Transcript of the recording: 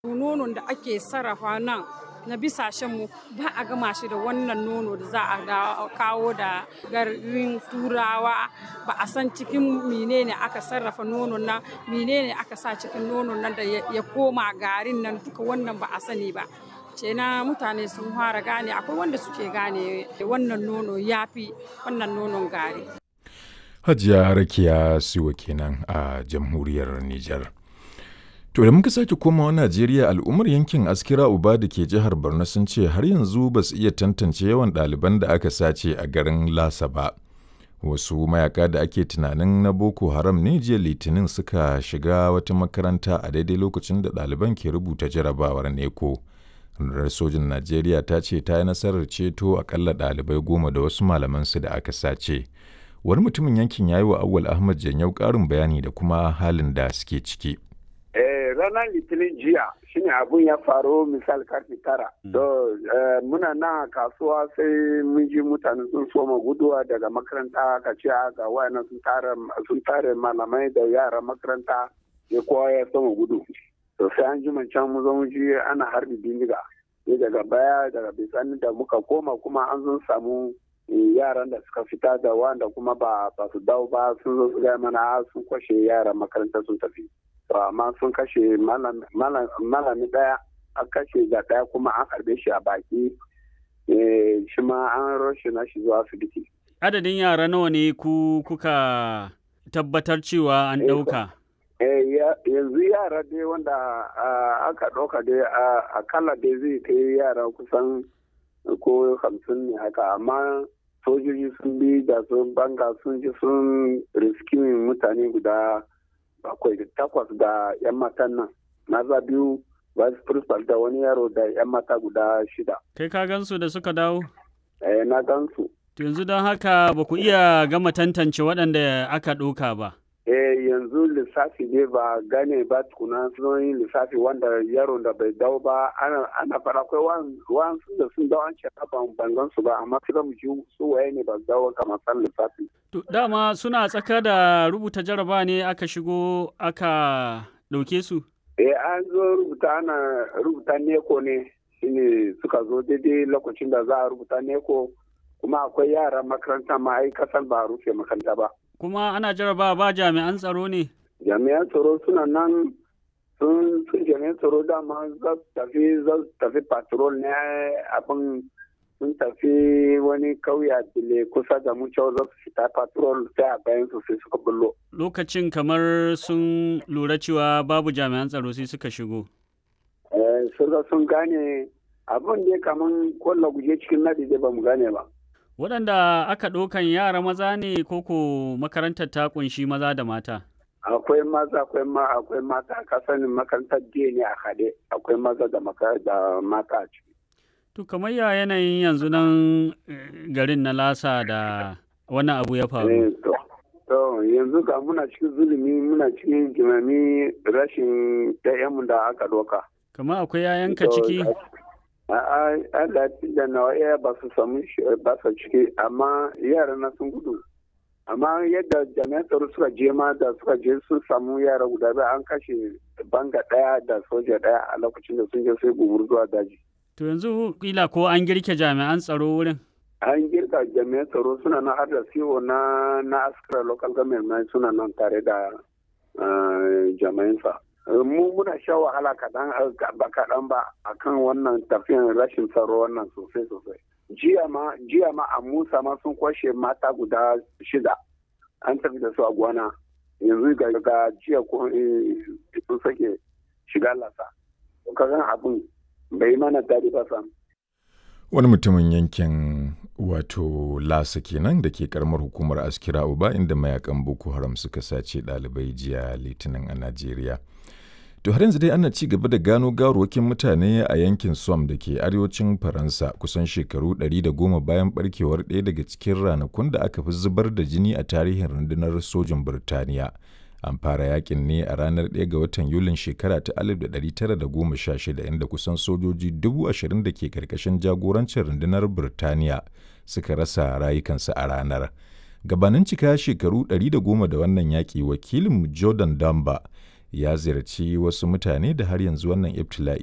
Nonon da ake sarrafa nan na bisashenmu ba a gama shi da wannan nono da za a kawo da garin turawa ba a san cikin menene aka sarrafa nonon nan menene aka sa cikin nonon nan da ya koma garin nan duka wannan ba a sani ba na mutane sun fara gane akwai wanda suke gane wannan nono ya fi wannan nonon gari hajiya rakiya siwa kenan a jamhuriyar nijar To da muka sake komawa Najeriya al'ummar yankin Askira Uba da ke jihar Borno sun ce har yanzu ba su iya tantance yawan ɗaliban da aka sace a garin Lasa ba. Wasu mayaka da ake tunanin na Boko Haram ne jiya Litinin suka shiga wata makaranta a daidai lokacin da ɗaliban ke rubuta jarabawar neko. Rundunar sojin Najeriya ta ce ta yi nasarar ceto akalla ɗalibai goma da wasu malamansu da aka sace. Wani mutumin yankin ya yi wa Awwal Ahmad Janyau ƙarin bayani da kuma halin da suke ciki. ranar litinin jiya shine abun ya faru misal karfe tara. To muna nan a kasuwa sai mun ji mutane sun soma guduwa daga makaranta ka ce ga wayannan sun tare malamai da yara makaranta ya kowa ya soma gudu. To sai an ji can mu zo mu ji ana harbi bindiga. Sai daga baya daga bisani da muka koma kuma an zo samu yaran da suka fita da wanda kuma ba su dawo ba sun zo su gaya mana sun kwashe yaran makaranta sun tafi. amma sun kashe malami daya an kashe ga daya kuma an harbe shi a baki shi ma an roshe na shi zuwa asibiti. Adadin yara nawa ne ku kuka tabbatar cewa an ɗauka? yanzu yara dai wanda aka ɗauka dai akalla dai zai kai yara kusan ko hamsin ne haka amma sojoji sun bi da sun banga sun ji sun riskimin mutane guda bakwai da takwas da 'yan matan nan maza biyu vice principal da wani yaro da 'yan mata guda shida kai ka gansu da suka dawo eh na gansu yanzu don haka ba ku iya gama tantance waɗanda aka ɗauka ba eh yanzu lissafi ne ba gane ba tukuna sun yi lissafi wanda yaro da bai dawo ba ana fara akwai wasu da sun dawo an ce ban bangan su ba amma su mu ji su waye ne ba dawo kamar san lissafi to dama suna tsaka da rubuta jaraba ne aka shigo aka ɗauke su eh an zo rubuta ana rubuta neko ne shine suka zo daidai lokacin da za a rubuta neko kuma akwai yara makaranta ma ai kasan ba a rufe makaranta ba kuma ana jaraba ba jami'an tsaro ne? Jami'an tsaro suna nan sun sun jami'an tsaro dama za su tafi za su tafi patrol ne abin sun tafi wani kauya dile kusa da mu cewa za su fita patrol sai a bayan su sai suka bullo. Lokacin kamar sun lura cewa babu jami'an tsaro sai suka shigo. Eh, sun gane abin da kamar kwallo guje cikin nadi ba mu gane ba. waɗanda aka ɗaukan yara maza ne koko makarantar ta ƙunshi maza da mata akwai maza akwai ma akwai mata ka sani makarantar je ne a haɗe akwai maza da da mata a ciki to kamar ya yanayin yanzu nan garin na lasa da wani abu ya faru to yanzu ga muna cikin zulumi muna cikin jimami rashin ɗayanmu da aka ɗauka kamar akwai yayanka ciki Allah da nawa iya ba su samu ba su ciki amma yara na sun gudu amma yadda jami'an tsaro suka je ma da suka je sun samu yara guda biyu an kashe banga daya da soja daya a lokacin da sun je sai gubur zuwa daji to yanzu kila ko an girke jami'an tsaro wurin an girka jami'an tsaro suna nan har da siwo na na askara local government suna nan tare da jami'an sa mu muna sha wahala kaɗan ba kaɗan ba akan wannan tafiyan rashin tsaro wannan sosai sosai jiya ma jiya ma a musa ma sun kwashe mata guda shida an tafi da su a gwana yanzu ga jiya ko sun sake shiga lasa kagan abin bai mana daɗi ba sam wani mutumin yankin wato lasa kenan da ke karamar hukumar askira uba inda mayakan boko haram suka sace ɗalibai jiya litinin a najeriya To har yanzu dai ana ci gaba da gano gawarwakin mutane a yankin Somme da ke arewacin Faransa kusan shekaru 110 bayan barkewar ɗaya daga cikin ranakun da aka fi zubar da jini a tarihin rundunar sojin Birtaniya. An fara yakin ne a ranar 1 ga watan Yulin shekara ta 1916 inda kusan sojoji 20,000 da ke karkashin jagorancin rundunar Birtaniya suka rasa rayukansu a ranar. Gabanin cika shekaru 110 da wannan yaƙi wakilin Jordan Damba ya ziyarci wasu mutane da har yanzu wannan ibtila'i